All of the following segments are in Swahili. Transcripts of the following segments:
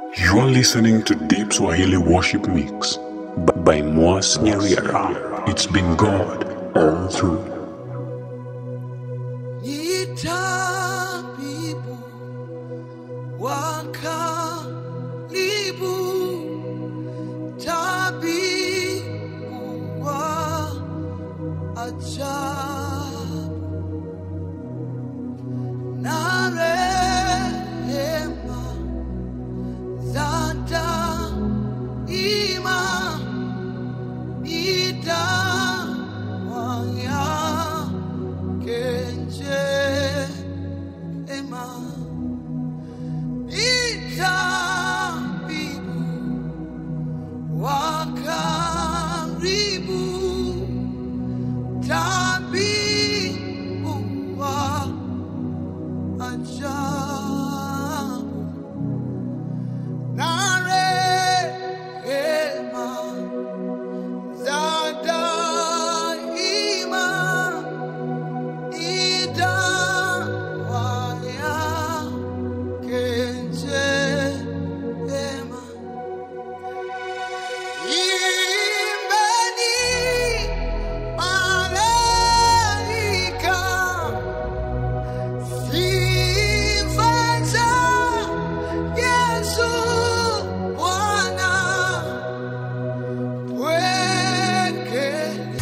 You're listening to Deep Swahili Worship Mix b- by Moas Nyariara. It's been God all through. Ni tabibu wa karibu, tabibu wa ajabu, na rehema za daima ni dawa yake njema. Ni tabibu wa karibu, tabibu wa ajabu, na rehema za daima ni dawa yake njema. Imbeni malaika, sifa za Yesu Bwana pweke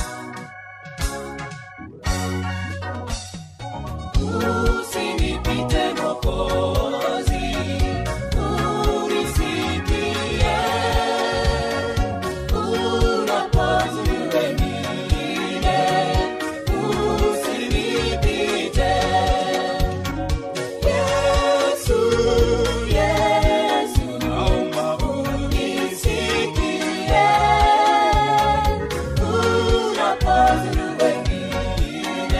Usinipite Mwokozi, unisikie. Unapozuru wengine, usinipite. Yesu, Yesu, naomba unisikie. Unapozuru wengine,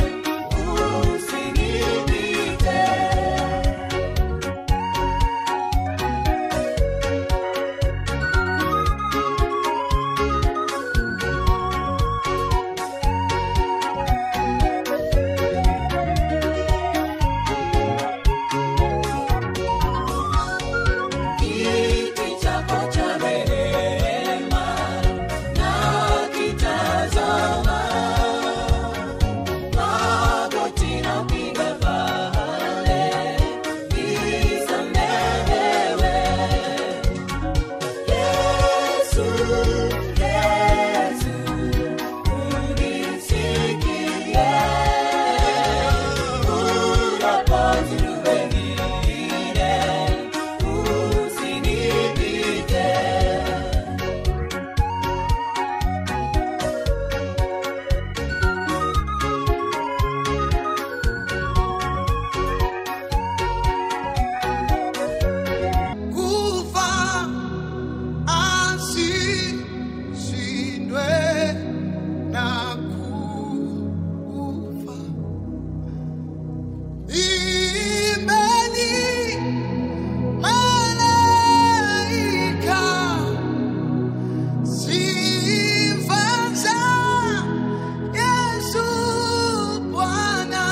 usinipite. Kiti chako cha rehema nakitazama, magoti napiga pale nisamehewe. Yesu, Yesu, unisikie. Unapozuru wengine, usinipite. kufa asishindwe na kufa. Imbeni malaika, sifa za Yesu Bwana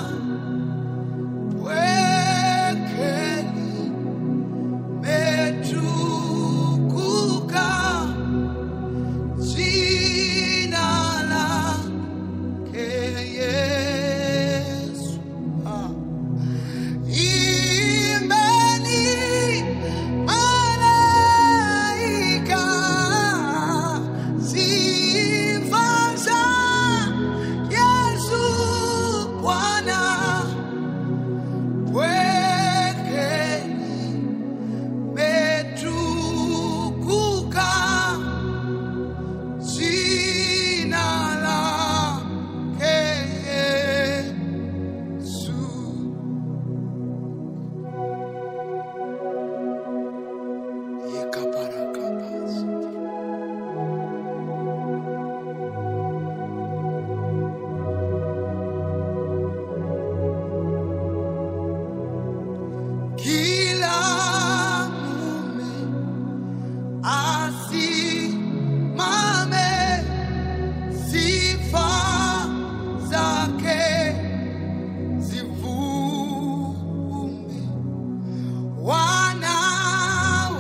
pwekeni metukuka jina lake Yesu. Ah. Imbeni malaika, sifa za Yesu Bwana pwekeni metukuka jina lake Yesu. Yekaparakabasi. Kila mume asimame, sifa zake zivume. Wana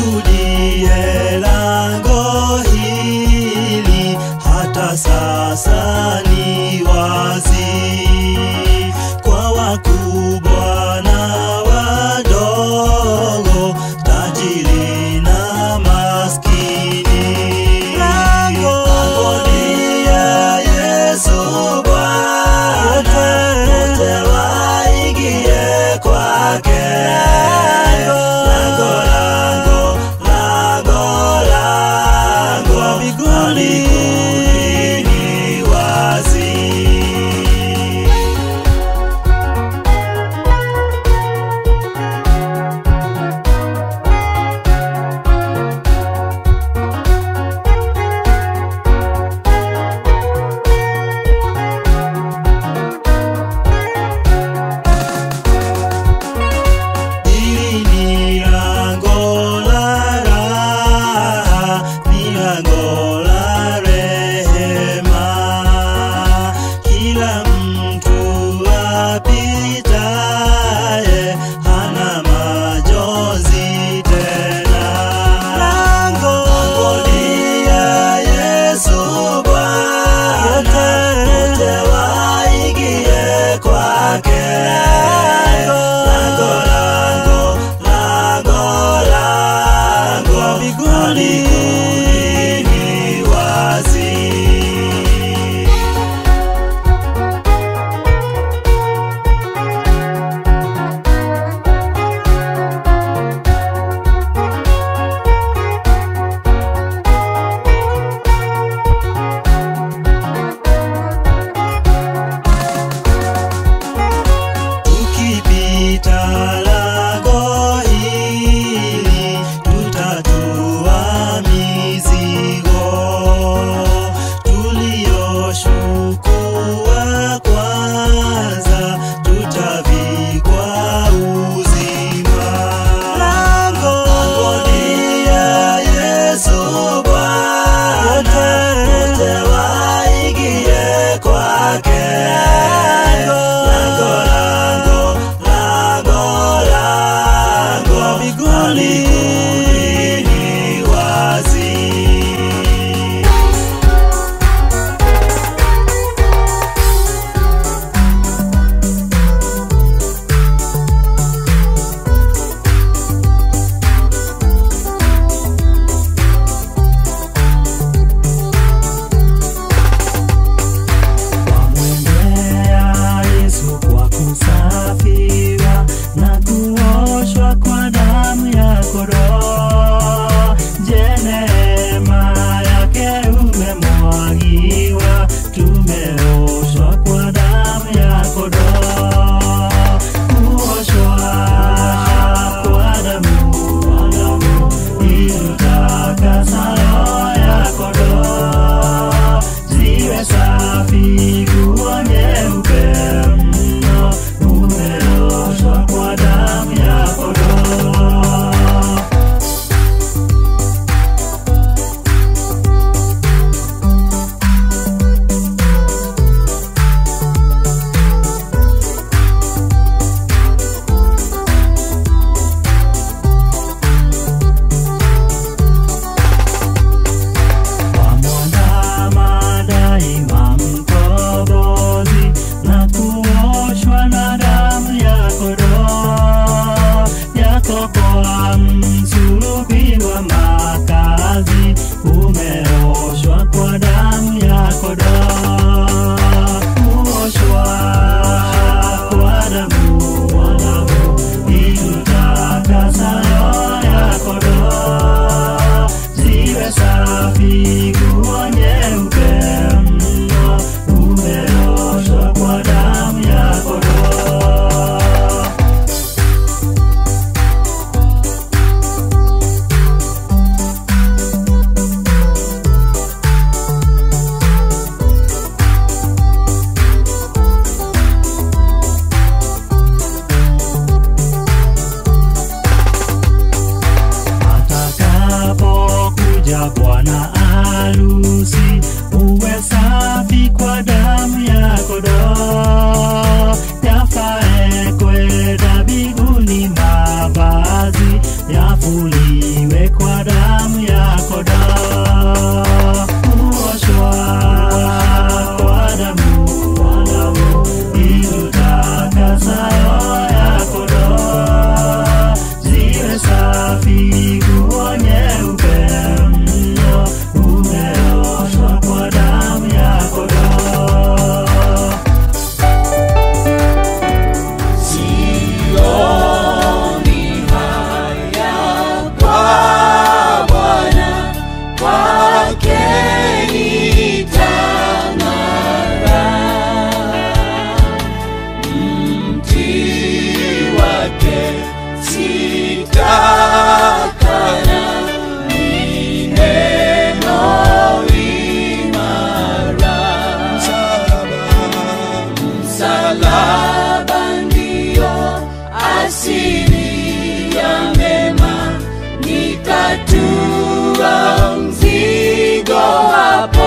ushuhudie lango hili hata sasa ni wazi kwa wakubwa na wadogo, tajiri na maskini. Langoni ya Yesu Bwana, wote waingie kwake. Lango, lango, lango, lango la mbinguni ni wazi. Hili ni lango la raha, ni lango la rehema. Kila mtu apitaye hana majonzi tena. Langoni ya Yesu Bwana, wote waingie kwake. Lango, lango, lango, lango la mbinguni ni wazi. Tukipita lango hili tutatua mizigo tuliyoshukua kwanza, tutavikwa uzima. Langoni ya Yesu Bwana, wote waingie kwake. Lango, lango, lango, lango la mbinguni ni wazi. Wamwendea Yesu kwa kusafiwa na kuoshwa kwa damu ya kondoo. Je, neema yake umemwagiwa, tumeoshwa kwa damu ya kondoo. Kuoshwa kwa damu ilitakasa roho ya kondoo ziwe safi kuwa nyeupe mno, umeoshwa kwa damu ya kondoo. Wamwandama daima mkombozi na kuoshwa na damu ya kondoo. Yakobo msulubiwa makazi, umeoshwa kwa damu ya kondoo. Kuoshwa kwa damu itutakasa roho ya kondoo ziwe safi kuwa nyeupe mno, umeoshwa kwa damu ya kondoo. atakapokuja bwana arusi, uwe safi kwa damu ya kondoo. Yafae kwenda mbinguni mavazi yafuliwe safi, nguo nyeupe mno, umeoshwa kwa damu ya kondoo. Sioni haya kwa Bwana, kwake nitang'ara. Mti wake sitakana, ni neno imara. Msalaba ndio asili ya mema, nitatua mzigo hapo.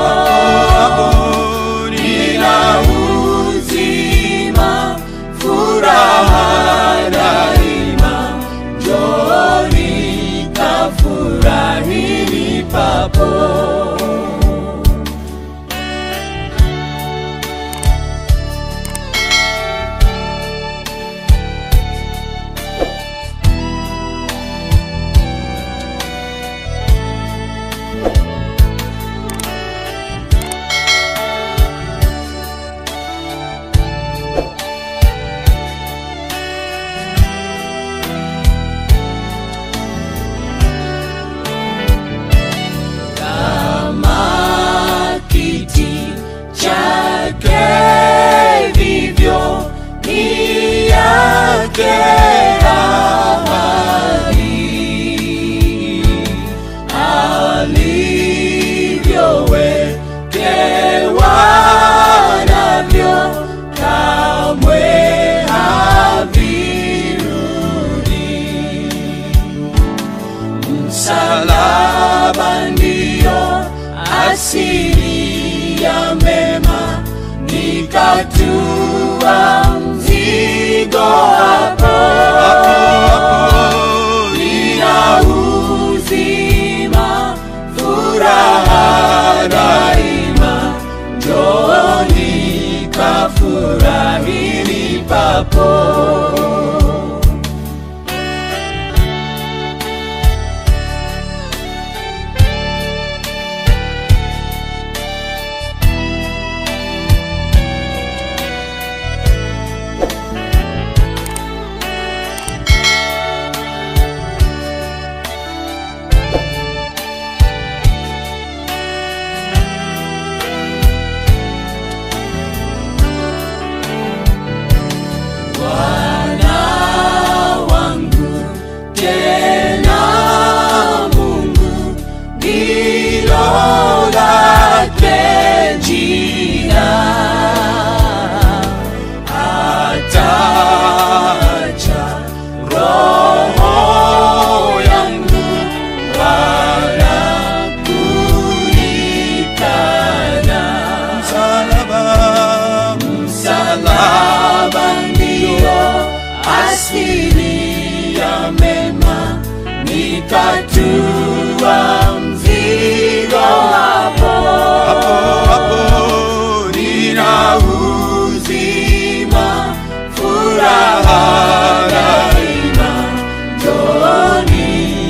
Nina uzima, furaha daima, njooni kafurahini papo. kama kiti chake vivyo ni yake ahadi alivyowekewa navyo kamwe havirudi msalaba ndio asili ya mema, nikatua mzigo hapo. Nina uzima, furaha daima, njooni kafurahini papo. Bwana wangu tena Mungu ndilo lake jina, atacha roho yangu wala kunikana. Msalaba ndio asili ya mema, nikatua mzigo hapo. Nina uzima, furaha daima, njooni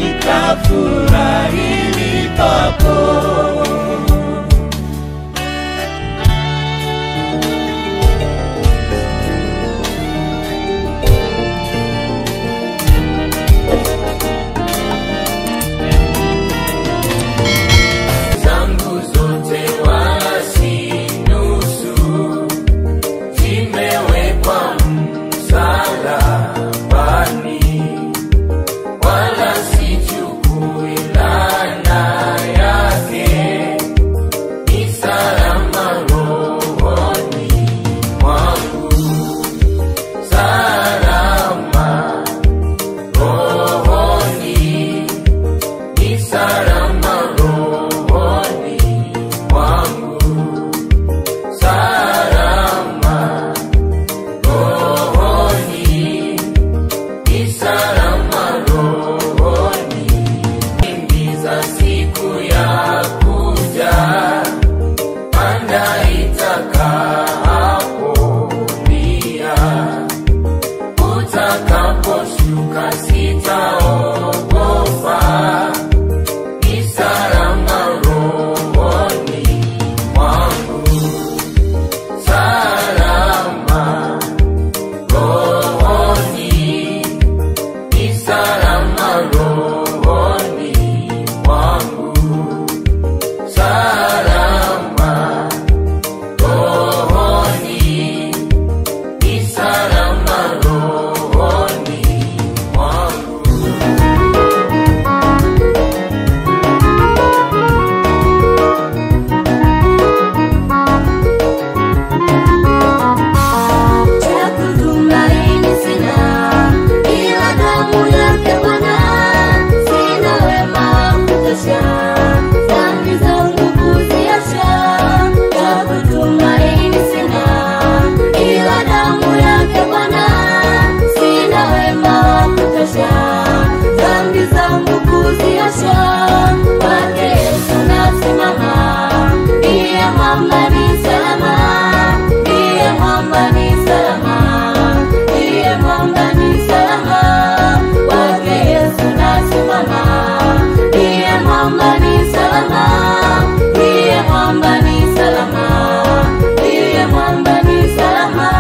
kafurahini papo. zangu zote wasinusu zimewekwa msalabani, wala sichukui laana yake. nasimama, ndiye mwamba ni salama, ndiye mwamba ni salama, ndiye mwamba ni salama.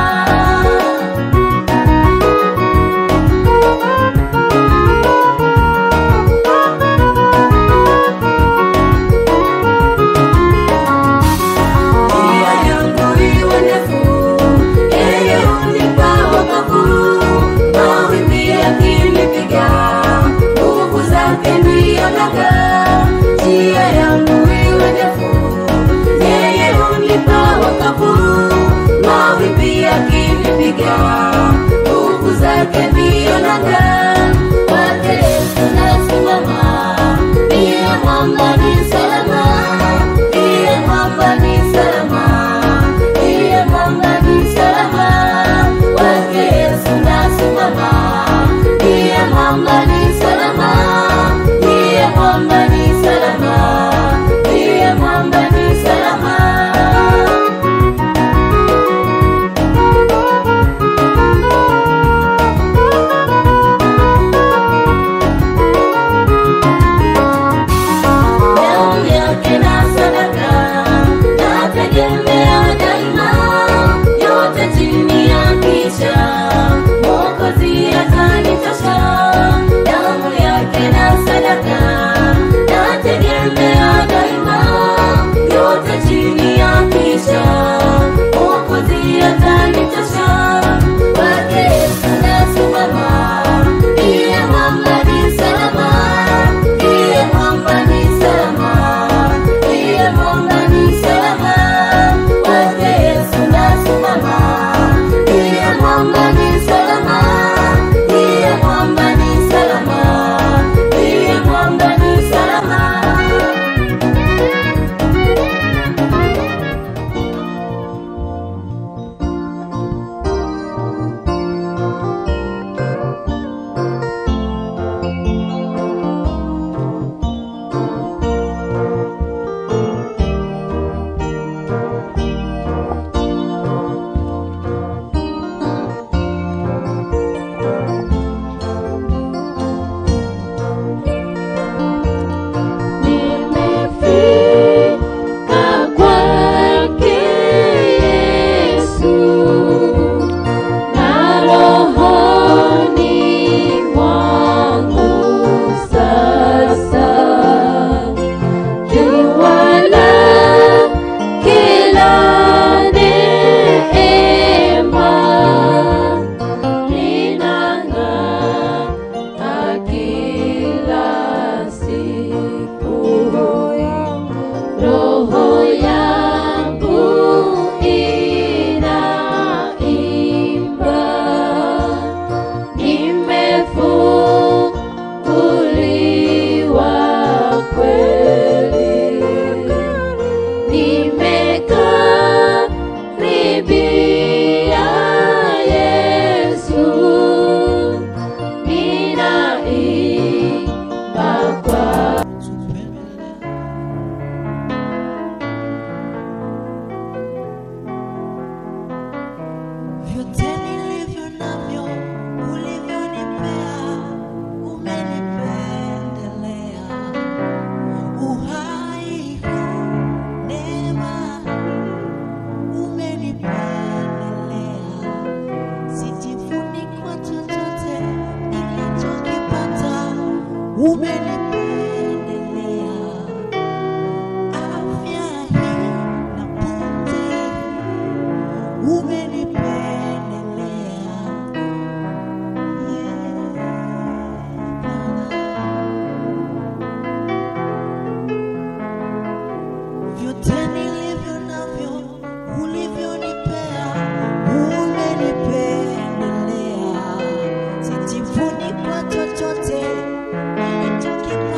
Njia yangu iwe ndefu, yeye hunipa wokovu. Mawimbi yakinipiga, nguvu zake ndiyo nanga. Njia yangu iwe ndefu, yeye hunipa wokovu. Mawimbi yakinipiga, nguvu zake ndiyo nanga. Kwake Yesu nasimama, ndiye mwamba ni salama, ndiye mwamba ni salama, ndiye mwamba ni salama. Kwake Yesu nasimama, ndiye mwamba ni salama, ndiye mwamba ni salama, ndiye mwamba ni salama. damu yake na sadaka nategemea daima, yote chini ya kisha Mwokozi atanitosha. Damu yake na sadaka nategemea daima, yote chini ya kisha Mwokozi atanitosha. Kwake Yesu nasimama, ndiye mwamba ni salama, ndiye mwamba ni salama, ndiye mwamba ni salama. Kwake Yesu nasimama, ndiye mwamba ni salama, ndiye mwamba ni salama, ndiye mwamba ni salama. Nimefika kwake Yesu na rohoni mwangu sasa jua la kila neema linang'aa kila siku roho yangu inaimba nimefunguliwa kweli nimekaribia Yesu ninaimba kwa Vyote nilivyo navyo ulivyonipea, umenipendelea. Uhai huu, neema hii, umenipendelea. Sijivuni kwa chochote nilichokipata, umenipendelea. Afya hii na pumzi hii umenipendelea vyote nilivyo navyo ulivyonipea umenipendelea sijivuni kwa chochote nilichokipata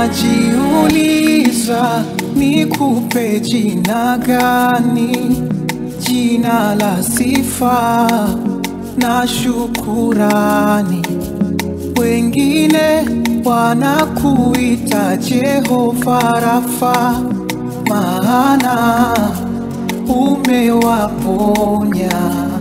najiuliza nikupe jina gani, jina la sifa na shukurani. Wengine wanakuita Jehova Rafa, maana umewaponya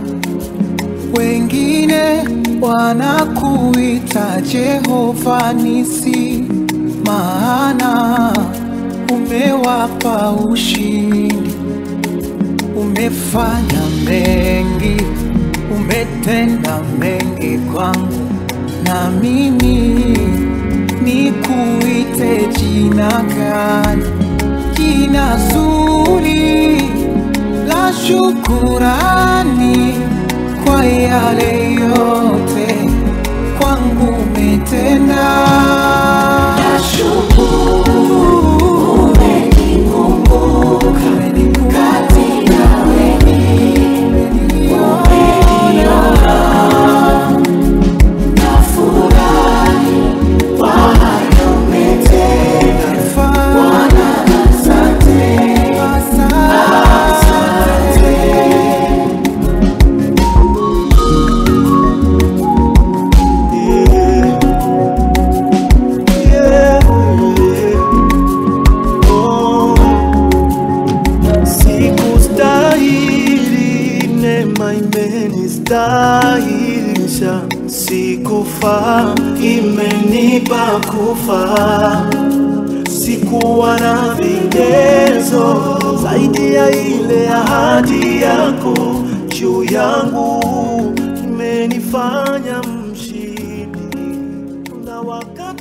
wengine wanakuita Jehova Nisi, maana umewapa ushindi. Umefanya mengi, umetenda mengi kwangu, na mimi nikuite jina gani? Jina zuri la shukurani kwa yale yote kwangu umetenda. Nashukuru umenikumbuka kati ya umeniona. Nafurahi kwa hayo umetenda. Bwana, asante, asante. Sikustahili, neema imenistahilisha. Sikufaa, imenipa kufaa. Sikuwa na vigezo zaidi ya ile ahadi yako juu yangu, imenifanya mshindi na wakati